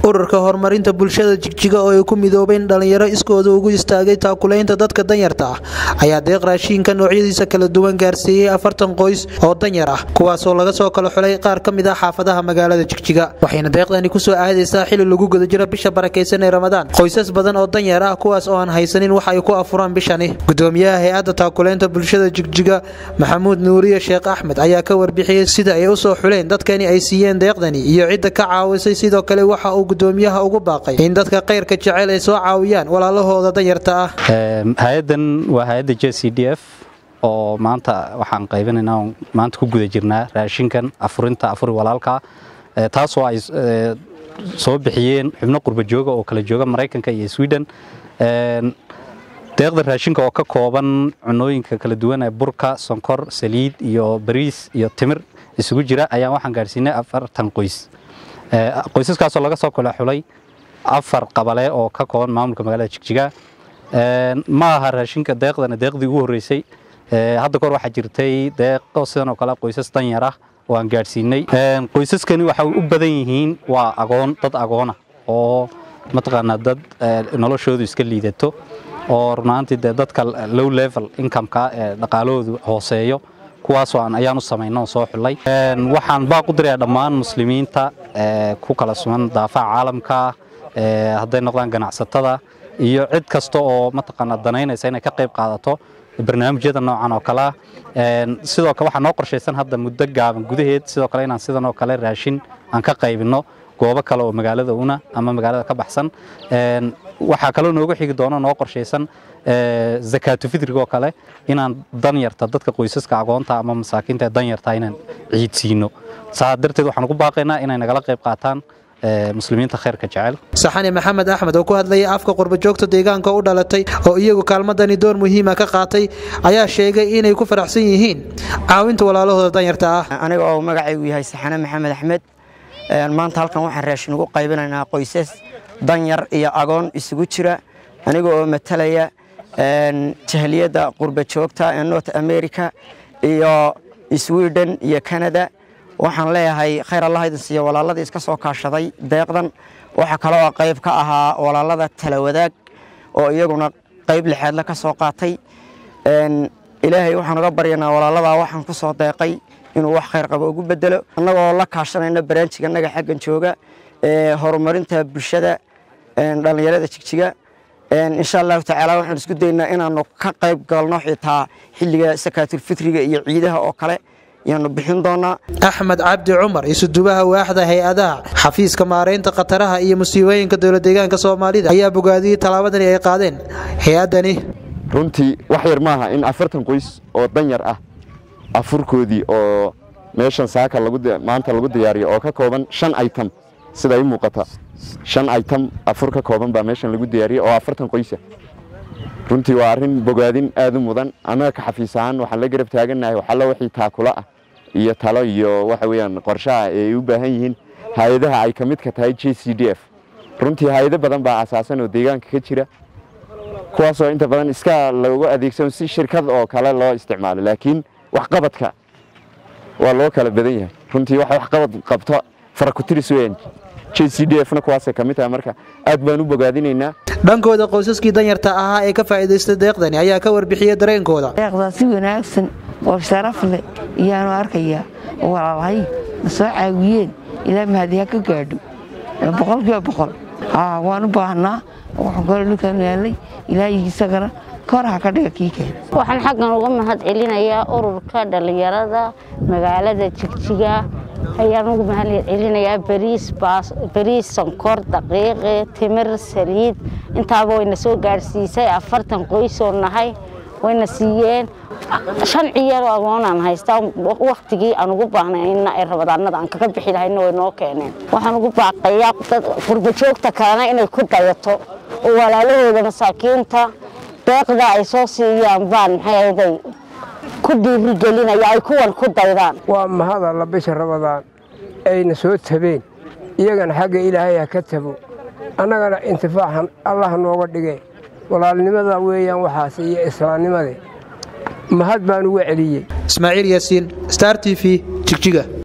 ururka horumarinta bulshada jigjiga oo ay ku midoobeen dhallinyaro iskooda ugu istaagay taakulaynta dadka danyarta ah ayaa deeq raashiinka noocyadiisa kala duwan gaarsiiyey afartan qoys oo danyar ah kuwaasoo laga soo kala xulay qaar ka mid ah xaafadaha magaalada jigjiga waxayna deeqdani kusoo aadaysaa xili lagu guda jiro bisha barakaysan ee ramadaan qoysas badan oo danyar ah kuwaas oo aan haysanin wax ay ku afuraan bishani gudoomiyaha hay-adda taakulaynta bulshada jigjiga maxamuud nuuriye sheekh axmed ayaa ka warbixiyey sida ay u soo xuleen dadkani ay siiyeen deeqdani iyo cidda ka caawisay sidoo kale waxa uu gudoomiyaha ugu baaqay in dadka kayrka jecel ay soo caawiyaan walaalahooda danyarta ah hay-adan waa hay-adda j c d f oo maanta waxaan qaybinaynaa maanta ku guda jirnaa raashinkan afurinta afuri walaalka taasoo ay soo bixiyeen xubno qurba jooga oo kala jooga maraykanka iyo sweden deeqda raashinka oo ka kooban cunooyinka kala duwan ee burka sonkor saliid iyo bariis iyo timir isugu jira ayaan waxaan gaadhsiinay afartan qoys qoysaskaasoo laga soo kala xulay afar qabale oo ka kooban maamulka magaalada jigjiga ma aha raashinka deeqdana deeqdii ugu horreysay hadda kahor waxaa jirtay deeqo sidan oo kale qoysas danyar ah oo aan gaadhsiinay qoysaskani waxay u badan yihiin waa agoon dad agoona oo mataqaanaa dad noloshoodu iska liidato oo runaantii dee dadka low level incomeka ee dhaqaalahoodu hooseeyo kuwaasoo aan ayaan u samayno oo soo xullay waxaan baaq u dirayaa dhammaan muslimiinta ku kala sugan daafaca caalamka hadday noqdaan ganacsatada iyo cid kasta oo mataqaanaa danaynaysa inay ka qayb qaadato barnaamijyada noocan oo kalea sidoo kale waxaa noo qorshaysan hadda muddo gaaban gudaheed sidoo kale inaan sidan oo kale raashin aan ka qaybinno goobo kale oo magaalada una ama magaalada ka baxsan waxaa kaloo nooga xigi doono noo qorshaysan zakaatu fitriga oo kale inaan danyarta dadka qoysaska agoonta ama masaakiinta ee danyarta inaan ciidsiino saa darteed waxaan ugu baaqaynaa inay nagala qayb qaataan muslimiinta khayrka jecel saxane maxamed axmed oo ku hadlayay afka qurbajoogta deegaanka u dhalatay oo iyagu kaalmadani door muhiima ka qaatay ayaa sheegay inay ku faraxsan yihiin caawinta walaalahooda danyarta ah aniga oo magacaygu yahay saxane maxamed axmed maanta halkan waxaan raashin ugu qaybinaynaa qoysas danyar iyo agoon isugu jira aniga oo matalaya jahliyadda qurbajoogta ee north america iyo sweden iyo canada waxaan leeyahay khayr allah idin siiya walaaladii iska soo kaashaday deeqdan waxaa kale oo qayb ka ahaa walaalada talawadaag oo iyaguna qayb lixaadle ka soo qaatay ilaahay waxaan uga baryanaa walaaladaa waxaan ku soo deeqay inuu wax khayr qabo ugu bedelo annagoo la kaashanayna baraanjiga annaga xaggan jooga ee horumarinta bulshada dhallinyarada jigjiga insha allahu tacaala waxaan isku daynaa inaannu ka qayb galno xitaa xilliga sakaatulfitriga iyo ciidaha oo kale yaanu bixin doonaa axmed cabdi cumar isudubaha waaxda hay-adaha xafiiska maaraynta khataraha iyo musiibooyinka dowla deegaanka soomaalida ayaa bogaadiyey tallaabadani ay qaadeen hay-addani runtii wax yar maaha in afartan qoys oo danyar ah afurkoodii oo meeshan saaka maanta lagu diyaariyo oo ka kooban shan item sida i muuqata shan item afur ka kooban baa meeshan lagu diyaariyey oo afartan qoysa runtii waa arrin bogaadin aad u mudan annaga ka xafiis ahaan waxaan la garab taagannahay waxallo wixii taakula ah iyo talo iyo waxa weeyaan qorshaha ee ay u baahan yihiin hay-adaha ay ka midka tahay j c d f runtii hay-ado badan baa asaasan oo deegaanka ka jira kuwaasoo inta badan iska loogu adeegsano si shirkad oo kale loo isticmaalo laakiin waxqabadka waa loo kala badan yahay runtii waxa waxqabad qabto farakutiris weeyaan j c d fna kuwaasay ka mid tahay marka aad baan u bogaadinaynaa dhankooda qoysaskii danyarta ahaa ee ka faa'iidaystay deeqdani ayaa ka warbixiyey dareenkooda deeqdaa si wanaagsan oo sharaf leh iyaanu arkayaa oo walaalahay na soo caawiyeen ilaa mahadiyaa ka gaadho boqolkiiba boqol waan u baahnaa waxaan kale dhulkan yaalay ilaahay isagana koraha ka dhiga kii keen waxaan xaggan uga mahad celinayaa ururka dhallinyarada magaalada jigjiga ayaan ugu mahad celinayaa bariis sonkor daqiiqi timir saliid intaaba wayna soo gaadhsiisay afartan qoysoo nahay wayna siiyeen shan ciyaroo agoonaan haystaa waktigii aan ugu baahnayna ee rabadaanada aan kaga bixi lahayna way noo keeneen waxaan ugu baaqayaa qurbajoogta kalena inay ku dayato oo walaalahooda masaakiinta deeqda ay soo siiyaan baan maxayday ku dhiirigelinaya ay kuwan ku daydaan waa mahadalla bisha rabadaan ayna soo tabeen iyagana xagga ilaahay ha ka tabo annagana intifaaxan allah nooga dhige walaalnimada weeyaan waxaas iyo islaamnimade mahad baan uga celiyey ismaaciil yaasiin star t v jigjiga